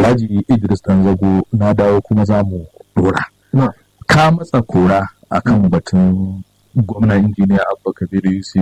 Alhaji Idris Danzago na dawo kuma za mu dora. Ka matsa kora akan batun gwamna injiniya Abba Kabir Yusuf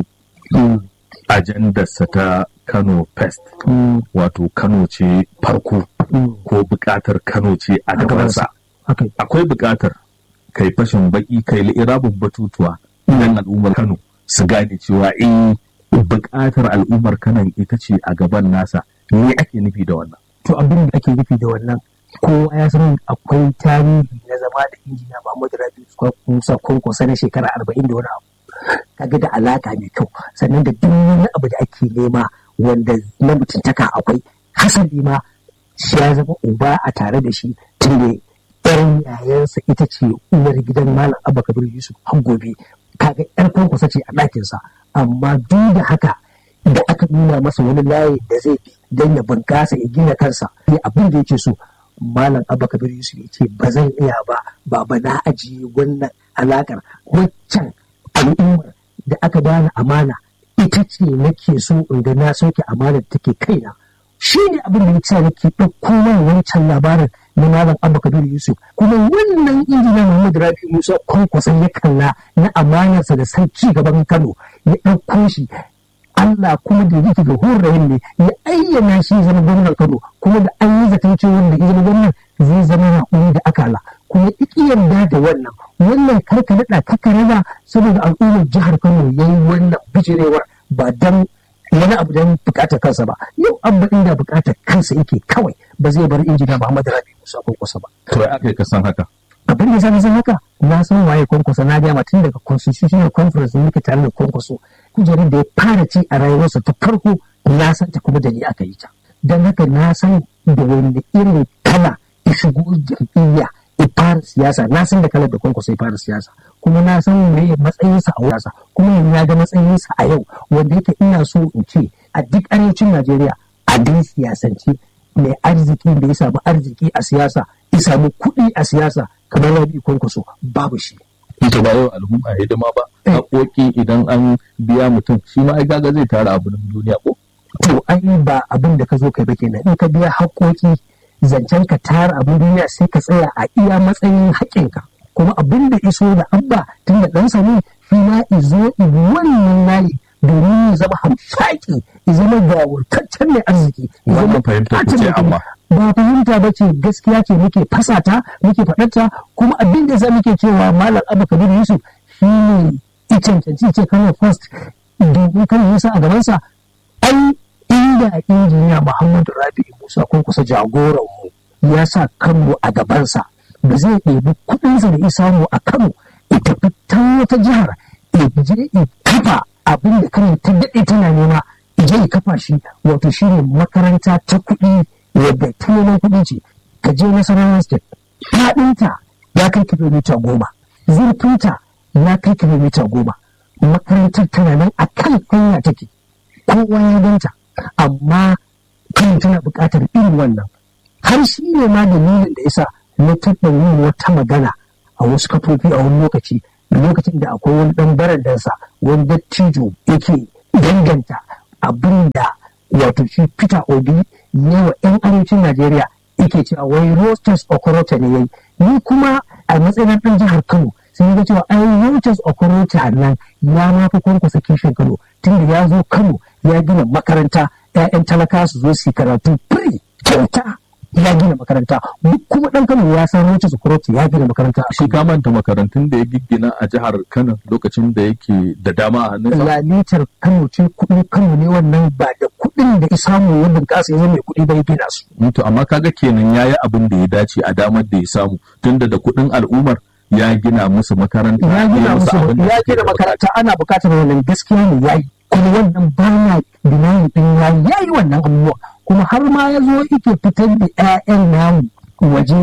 ajandarsa ta Kano Fest wato Kano ce farko ko bukatar Kano ce a gabansa. Akwai bukatar kai fashin baki kai li'irabin batutuwa idan al'ummar Kano su gane cewa eh bukatar al'ummar Kano ita ce a gaban nasa me ake nufi da wannan. To abin da ake nufi da wannan kowa ya san akwai tarihi na zama da injiniya Muhammadu Rabi Musa Kwankwaso na shekara arba'in da wani abu. Kaga da alaka mai kyau sannan da duk wani abu da ake nema wanda na mutuntaka akwai hasali ma shi ya zama uba a tare da shi tun da yar yayansa ita ce uwar gidan Malam Abba Kabir Yusuf har gobe kaga yar Kwankwaso ce a ɗakinsa amma duk da haka da aka nuna masa wani layi da zai bi don ya bunkasa ya gina kansa ya abin da yake so malam abba kabir yusuf ya ce ba zan iya ba baba na ajiye wannan alakar waccan al'ummar da aka bani amana ita ce nake so in ga na sauke amanar da take kaina shi ne abin da yasa nake ɗauko man wancan labarin na malam abba kabir yusuf kuma wannan injiniya muhammad rabi musa kwankwason ya kalla na amanarsa da san ci gaban kano ya ɗauko shi Allah kuma da yake ga horayen ne ya ayyana shi zama gwamnan Kano kuma da an yi zaton cewa da ya zama gwamnan zai zama raƙumi da akala kuma iki yarda da wannan wannan karka naɗa kaka raba saboda al'ummar jihar Kano ya yi wannan bijirewar ba dan wani abu don bukatar kansa ba yau an ba inda bukatar kansa yake kawai ba zai bar injina Muhammadu Rabi Musa Kwakwasa ba. To ya aka yi kasan haka. abin da sani san haka na san waye kwankwaso na gama tun daga constitutional conference da muke tare da kwankwaso kujerar da ya fara ci a rayuwarsa ta farko na san ta kuma da ni aka yi ta don haka na san da wani irin kala ya shigo jam'iyya ya fara siyasa na san da kalar da kwankwaso ya fara siyasa kuma na san me matsayinsa a wasa kuma yanzu ya ga matsayinsa a yau wanda yake ina so in ce a duk arewacin najeriya a dai siyasance mai arziki da ya samu arziki a siyasa ya samu kuɗi a siyasa kamar rabi kwankwaso babu shi. Ita ba yau al'umma hidima ba, haƙoƙi idan an biya mutum shi ma ai gaga zai tara abin duniya ko? To ai ba abin da ka zo kai ba kenan in ka biya haƙoƙi zancen ka tara abin duniya sai ka tsaya a iya matsayin haƙinka. Kuma abin da iso da abba tun da ɗansa ne shi ma izo wannan layi domin ya zama hamshaki ya zama gawurtaccen mai arziki. Wannan fahimta ku ce amma. ba fahimta ba ce gaskiya ce muke fasata muke faɗarta kuma abin da za muke cewa malam abu kabir yusuf shi ne i cancanci ce kano first domin kano yusa a gabansa ai inda injiniya muhammadu rabi musa ko kusa jagoran mu ya sa kano a gabansa ba zai ɗebi kuɗinsa da ya samu a kano ita fitan wata jihar ya je ya kafa abin da kano ta daɗe tana nema je ya kafa shi wato shi ne makaranta ta kuɗi wadda ta neman kuɗi ce ka je nasarawa state faɗinta ya kai kilomita goma zurfinta ya kai kilomita goma makarantar tana nan a kan hanya take kowa ya ganta amma kan tana buƙatar irin wannan har shi ne ma dalilin da yasa na taɓa yin wata magana a wasu kafofi a wani lokaci lokacin da akwai wani ɗan barandansa wani dattijo yake danganta abin da wato shi Peter Obi ne wa 'yan arewacin Najeriya yake cewa wai Rostas Okorocha ne yayi ni kuma a matsayin ɗan jihar Kano sai ga cewa ai Rostas Okorocha nan ya ma fi kwankwasa kishin Kano tunda ya zo Kano ya gina makaranta 'ya'yan talaka su zo su karatu free kyauta ya gina makaranta duk kuma ɗan Kano ya san Rostas Okorocha ya gina makaranta Shi ka manta makarantun da ya giggina a jihar Kano lokacin da yake da dama a hannunsa. lalitar Kano ce kuɗin Kano ne wannan ba da kuɗin da ya samu ya bunƙasa ya zama mai kuɗi ba ya gina su. To amma kaga kenan yayi abin da ya dace a damar da ya samu tunda da kuɗin al'ummar ya gina musu makaranta ya gina musu abin da ya suke gina da makaranta ana bukatar wannan gaskiya ne yayi kuma wannan bana binayi din ya yayi wannan abubuwa kuma har ma ya zo yake fitar da ƴaƴan namu waje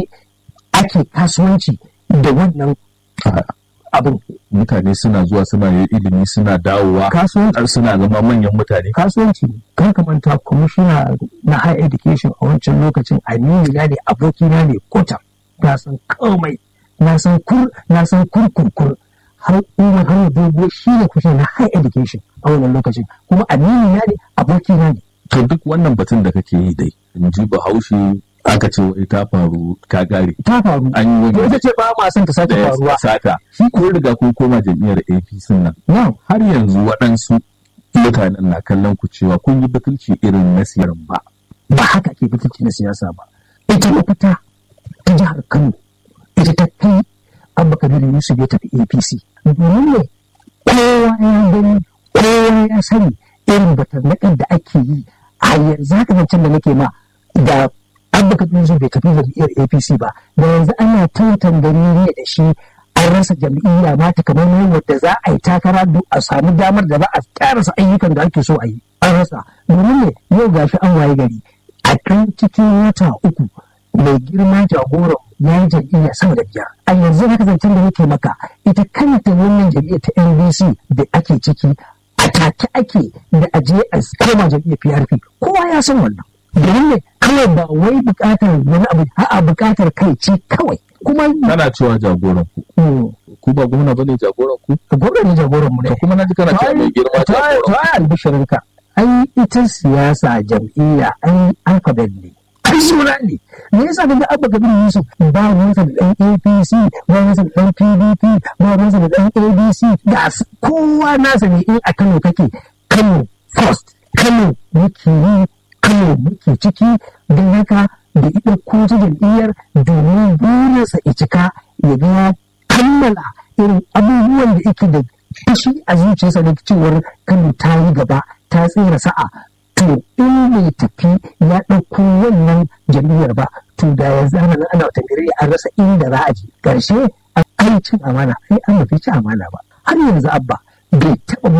ake kasuwanci da wannan abin mutane suna zuwa suna yin ilimi suna dawowa kasuwanci har suna zama manyan mutane kasuwanci ne kan ka manta kwamishina na higher education a wancan lokacin aminu na ne abokina ne kota na san komai na san kur na san kurkurkur har umar har dogo shi ne kwamishina na higher education a wannan lokacin kuma aminu na ne abokina ne to duk wannan batun da kake yi dai in ji bahaushe aka ce wai ta faru ka gare ta faru an yi to wani ita ce ba ma son ta sake da ya faruwa sata shi ko riga ko koma jam'iyyar APC nan now har yanzu waɗansu mutanen na kallon ku cewa kun yi batulci irin na siyar ba ba haka ke fitarci na siyasa ba ita mafita ta jihar kano ita ta kai abba kabiru yusuf ya tafi apc domin ne kowa ya gani kowa ya sani irin batarnaƙar da ake yi a yanzu haka zancen da nake ma da abba kabiru yusuf bai tafi jam'iyyar apc ba da yanzu ana tantan gani ne da shi an rasa jam'iyya ma ta kamar wadda za a yi takara duk a samu damar da za a karasa ayyukan da ake so a yi an rasa domin ne yau gashi an waye gari a kan cikin wata uku mai girma jagoran ya yi jam'iyya sama da biyar a yanzu haka zancen da nake maka ita kanta wannan jam'iyyar ta NBC da ake ciki a take ake da aje a koma jam'iyyar PRP kowa ya san wannan domin ne kawai ba wai bukatar wani abu a'a bukatar kai ce kawai kuma kana cewa jagoran ku mm, ku ba gwamna bane jagoran ku gwamnati ne jagoran mu ne to kuma na ji kana cewa mai girma jagoran ku ta albishirinka ai ita siyasa jam'iyya ai alfabet ne ai suna ne me yasa daga abba kabir yusuf ba ruwansa da dan apc ba ruwansa da dan pdp ba ruwansa da dan adc ga su- kowa nasa ne in a kano kake kano first kano muke yi kano muke ciki don haka da ita ko ta jam'iyyar domin burinsa ya cika ya ga ya kammala irin abubuwan da yake da fushi a zuciyarsa da cewar kano ta yi gaba ta tsira sa'a to in bai tafi ya ɗauko wannan jam'iyyar ba to da yanzu ana nan ana wata gari an rasa inda za a je ƙarshe an cin amana sai an mafi ci amana ba har yanzu abba bai taɓa